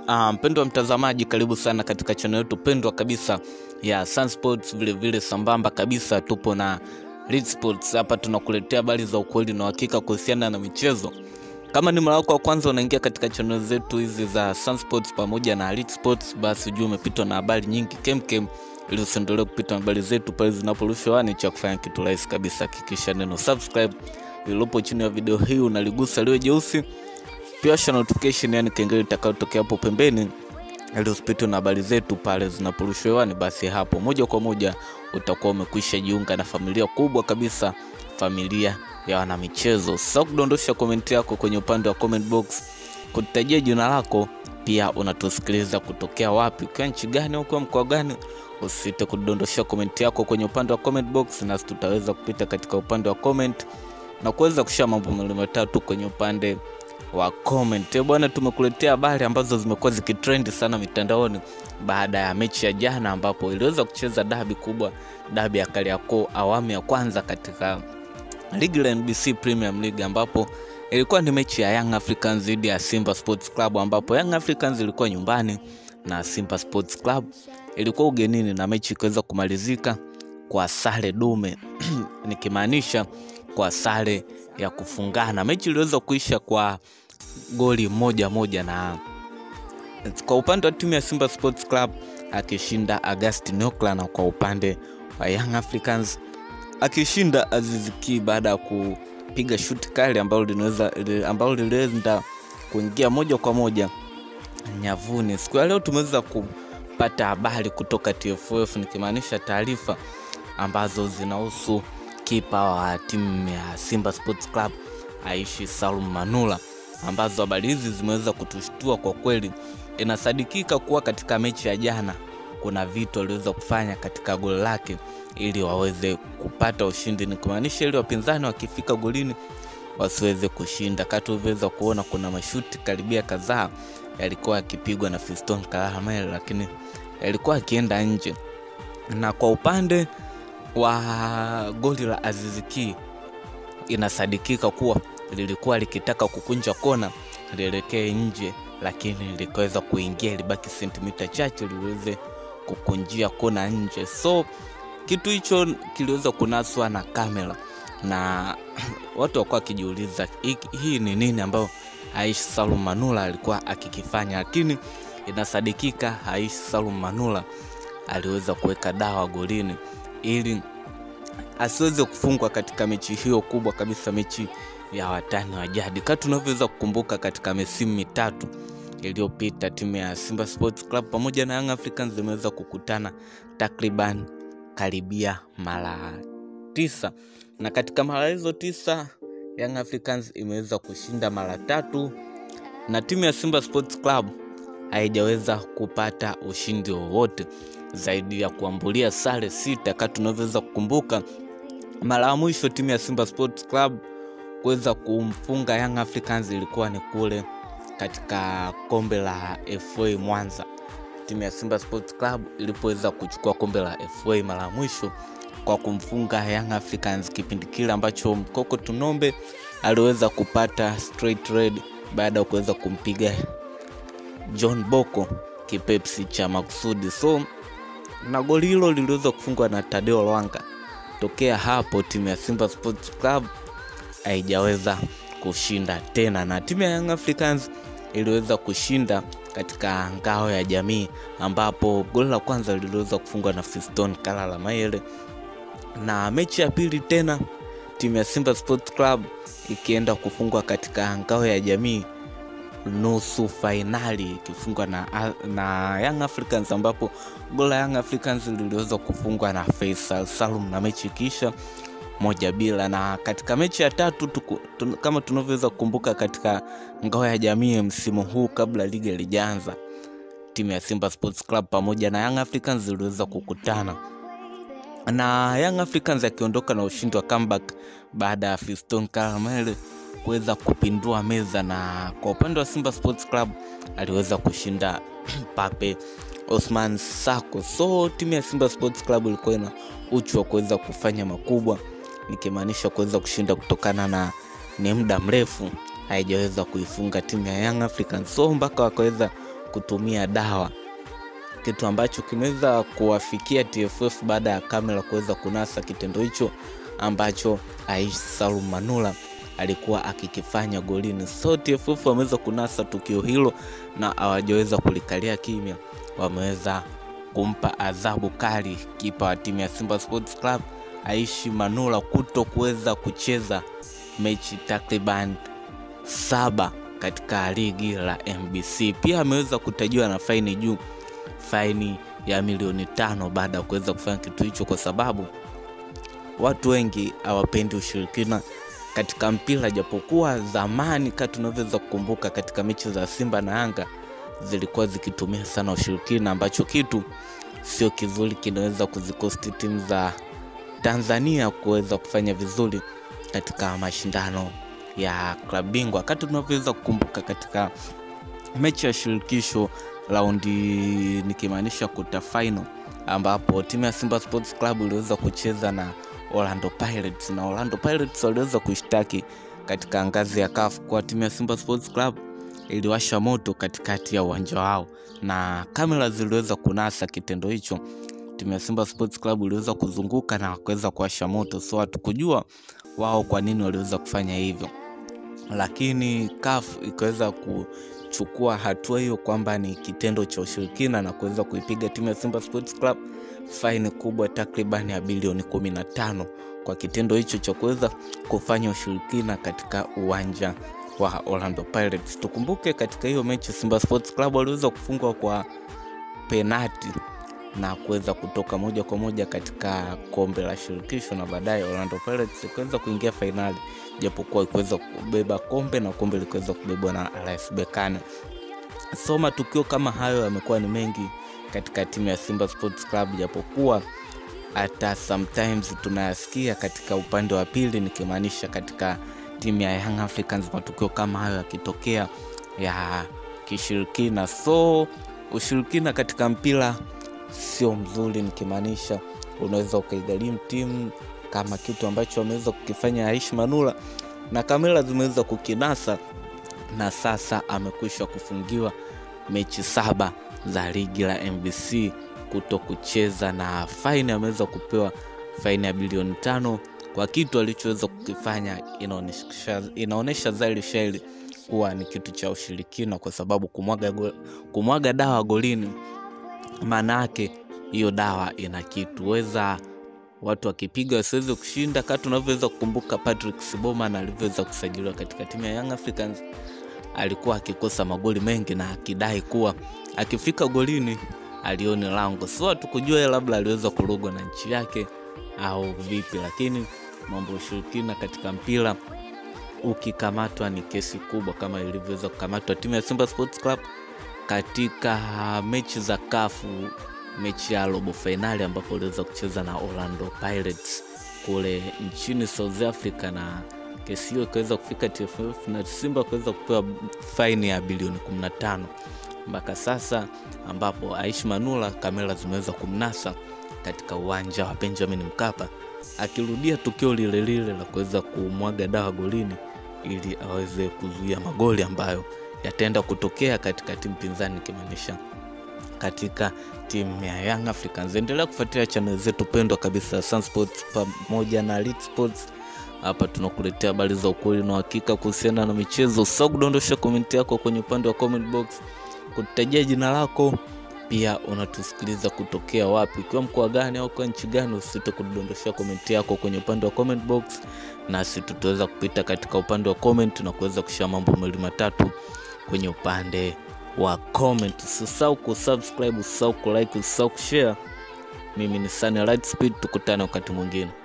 Uh, mpendo wa mtazamaji, karibu sana katika channel yetu pendwa kabisa ya Sun Sports. Vile vile sambamba kabisa tupo na Lead Sports. Hapa tunakuletea habari za ukweli na uhakika kuhusiana na michezo. Kama ni mara yako wa kwanza unaingia katika channel zetu hizi za Sun Sports pamoja na Lead Sports, basi ujue umepitwa na habari nyingi kemkem, ili usiendelee kupitwa na habari zetu pale zinaporushwa hewani. Cha kufanya kitu rahisi kabisa, hakikisha neno subscribe lililopo chini ya video hii unaligusa liwe jeusi pia washa notification, yani kengele itakayotokea hapo pembeni, ili usipitwe na habari zetu pale zinaporushwa hewani. Basi hapo moja kwa moja utakuwa umekwisha jiunga na familia kubwa kabisa, familia ya wanamichezo. Sasa kudondosha komenti yako kwenye upande wa comment box, kutajia jina lako, pia unatusikiliza kutokea wapi, ukiwa nchi gani, ukiwa mkoa gani. Usisite kudondosha komenti yako kwenye upande wa comment box, nasi tutaweza kupita katika upande wa comment na kuweza kushare mambo mawili matatu kwenye upande wa comment. Eh, Bwana, tumekuletea habari ambazo zimekuwa zikitrend sana mitandaoni baada ya mechi ya jana ambapo iliweza kucheza dabi kubwa, dabi ya Kariakoo awamu ya kwanza katika ligi la NBC Premium League ambapo ilikuwa ni mechi ya Young Africans dhidi ya Simba Sports Club ambapo Young Africans ilikuwa nyumbani na Simba Sports Club ilikuwa ugenini na mechi ikaweza kumalizika kwa sare dume nikimaanisha kwa sare ya kufungana. Mechi iliweza kuisha kwa goli moja moja, na kwa upande wa timu ya Simba Sports Club akishinda Augustin Okla, na kwa upande wa Young Africans akishinda Aziz Ki baada ya kupiga shuti kali ambalo linaweza ambalo lilienda kuingia moja kwa moja nyavuni. Siku ya leo tumeweza kupata habari kutoka TFF, nikimaanisha taarifa ambazo zinahusu kipa wa timu ya Simba Sports Club Aishi Salum Manula, ambazo habari hizi zimeweza kutushtua kwa kweli. Inasadikika kuwa katika mechi ya jana kuna vitu waliweza kufanya katika goli lake ili waweze kupata ushindi, ni kumaanisha ili wapinzani wakifika golini wasiweze kushinda. Kati ulivyoweza kuona kuna mashuti karibia kadhaa yalikuwa yakipigwa na Fiston Kalala lakini yalikuwa akienda nje, na kwa upande wa goli la Aziz Ki inasadikika kuwa lilikuwa likitaka kukunja kona lielekee nje, lakini likaweza kuingia, ilibaki sentimita chache liweze kukunjia kona nje. So kitu hicho kiliweza kunaswa na kamera na watu wakuwa wakijiuliza hii, hii ni nini ambayo Aishi Salum Manula alikuwa akikifanya, lakini inasadikika Aishi Salum Manula aliweza kuweka dawa golini ili asiweze kufungwa katika mechi hiyo kubwa kabisa, mechi ya watani wa jadi. Kama tunavyoweza kukumbuka, katika misimu mitatu iliyopita timu ya Simba Sports Club pamoja na Young Africans zimeweza kukutana takriban karibia mara tisa, na katika mara hizo tisa Young Africans imeweza kushinda mara tatu na timu ya Simba Sports Club haijaweza kupata ushindi wowote zaidi ya kuambulia sare sita. Kama tunavyoweza kukumbuka, mara ya mwisho timu ya Simba Sports Club kuweza kumfunga Young Africans ilikuwa ni kule katika kombe la FA Mwanza, timu ya Simba Sports Club ilipoweza kuchukua kombe la FA mara ya mwisho kwa kumfunga Young Africans, kipindi kile ambacho Mkoko Tunombe aliweza kupata straight red baada ya kuweza kumpiga John Boko kipepsi cha makusudi. So na goli hilo liliweza kufungwa na Tadeo Lwanga. Tokea hapo timu ya Simba Sports Club haijaweza kushinda tena, na timu ya Young Africans iliweza kushinda katika ngao ya jamii, ambapo goli la kwanza liliweza kufungwa na Fiston Kalala Mayele, na mechi ya pili tena timu ya Simba Sports Club ikienda kufungwa katika ngao ya jamii nusu fainali ikifungwa na, na Young Africans ambapo goli la Young Africans liliweza kufungwa na Faisal Salum na mechi ikiisha moja bila. Na katika mechi ya tatu tuku, tun, kama tunavyoweza kukumbuka katika ngao ya jamii msimu huu kabla ligi haijaanza, timu ya Simba Sports Club pamoja na Young Africans ziliweza kukutana na Young Africans akiondoka na ushindi wa comeback baada ya Fiston Karamele kuweza kupindua meza, na kwa upande wa Simba Sports Club aliweza kushinda Pape Osman Sako. So timu ya Simba Sports Club ilikuwa ina uchu wa kuweza kufanya makubwa, nikimaanisha kuweza kushinda kutokana na ni muda mrefu haijaweza kuifunga timu ya Young Africans, so mpaka wakaweza kutumia dawa, kitu ambacho kimeweza kuwafikia TFF baada ya kamera kuweza kunasa kitendo hicho ambacho Aishi Salum Manula alikuwa akikifanya golini. So TFF wameweza kunasa tukio hilo na hawajaweza kulikalia kimya, wameweza kumpa adhabu kali kipa wa timu ya Simba Sports Club Aishi Manula kuto kuweza kucheza mechi takriban saba katika ligi la MBC. Pia ameweza kutajiwa na faini juu, faini ya milioni tano baada ya kuweza kufanya kitu hicho, kwa sababu watu wengi hawapendi ushirikina katika mpira, japokuwa zamani kati tunavyoweza kukumbuka katika mechi za Simba na Yanga zilikuwa zikitumia sana ushirikina, ambacho kitu sio kizuri, kinaweza kuzikosti timu za Tanzania kuweza kufanya vizuri katika mashindano ya klabu bingwa. Wakati tunavyoweza kukumbuka katika mechi ya shirikisho raundi, nikimaanisha kuta final, ambapo timu ya Simba Sports Club iliweza kucheza na Orlando Pirates na Orlando Pirates waliweza kushtaki katika ngazi ya CAF kwa timu ya Simba Sports Club iliwasha moto katikati ya uwanja wao, na kamera ziliweza kunasa kitendo hicho. Timu ya Simba Sports Club iliweza kuzunguka na kuweza kuwasha moto, so hatukujua wao kwa nini waliweza kufanya hivyo, lakini CAF ikaweza kuchukua hatua hiyo kwamba ni kitendo cha ushirikina na kuweza kuipiga timu ya Simba Sports Club faini kubwa takriban ya bilioni 15 kwa kitendo hicho cha kuweza kufanya ushirikina katika uwanja wa Orlando Pirates. Tukumbuke katika hiyo mechi Simba Sports Club waliweza kufungwa kwa penati na kuweza kutoka moja kwa moja katika kombe la shirikisho na baadaye Orlando Pirates ikaweza kuingia fainali, japokuwa ikuweza kubeba kombe na kombe likiweza kubebwa na RS Berkane. So matukio kama hayo yamekuwa ni mengi katika timu ya Simba Sports Club, japokuwa hata sometimes tunayasikia katika upande wa pili, nikimaanisha katika timu ya Young Africans, matukio kama hayo yakitokea ya kishirikina. So ushirikina katika mpira sio mzuri, nikimaanisha unaweza ukaigharimu timu kama kitu ambacho ameweza kukifanya Aishi Manula na kamera zimeweza kukinasa, na sasa amekwisha kufungiwa mechi saba za ligi la MBC kuto kucheza, na faini ameweza kupewa faini ya bilioni tano kwa kitu alichoweza kukifanya. Inaonesha, inaonesha dhahiri shahiri kuwa ni kitu cha ushirikina, kwa sababu kumwaga, go, kumwaga dawa golini maana yake hiyo dawa ina kitu weza watu wakipiga wasiweze kushinda. Kama tunavyoweza kukumbuka Patrick Sibomana alivyoweza kusajiliwa katika timu ya Young Africans, alikuwa akikosa magoli mengi na akidai kuwa akifika golini alioni lango. So hatukujua yeye labda aliweza kurogwa na nchi yake au vipi, lakini mambo ya ushirikina katika mpira ukikamatwa ni kesi kubwa, kama ilivyoweza kukamatwa timu ya Simba Sports Club katika mechi za kafu mechi ya robo fainali ambapo waliweza kucheza na Orlando Pirates kule nchini South Africa, na kesi hiyo ikaweza kufika TFF na Simba kuweza kupewa faini ya bilioni 15 mpaka sasa, ambapo Aishi Manula kamera zimeweza kumnasa katika uwanja wa Benjamin Mkapa akirudia tukio lile lile la kuweza kumwaga dawa golini ili aweze kuzuia magoli ambayo yataenda kutokea katika timu pinzani ikimaanisha katika timu ya Young Africans. Endelea kufuatilia channel zetu pendwa kabisa Sun Sports pamoja na Elite Sports. Hapa tunakuletea habari za ukweli na uhakika kuhusiana na michezo. Usisahau kudondosha komenti yako kwenye upande wa comment box, kututajia jina lako, pia unatusikiliza kutokea wapi, ikiwa mkoa gani au kwa nchi gani. Usisite kudondoshea komenti yako kwenye upande wa comment box, nasi tutaweza kupita katika upande wa comment na kuweza kushia mambo mawili matatu kwenye upande wa comment. Usisahau kusubscribe, usisahau kulike, usisahau kushare. Mimi ni Sunny Lightspeed, tukutane wakati mwingine.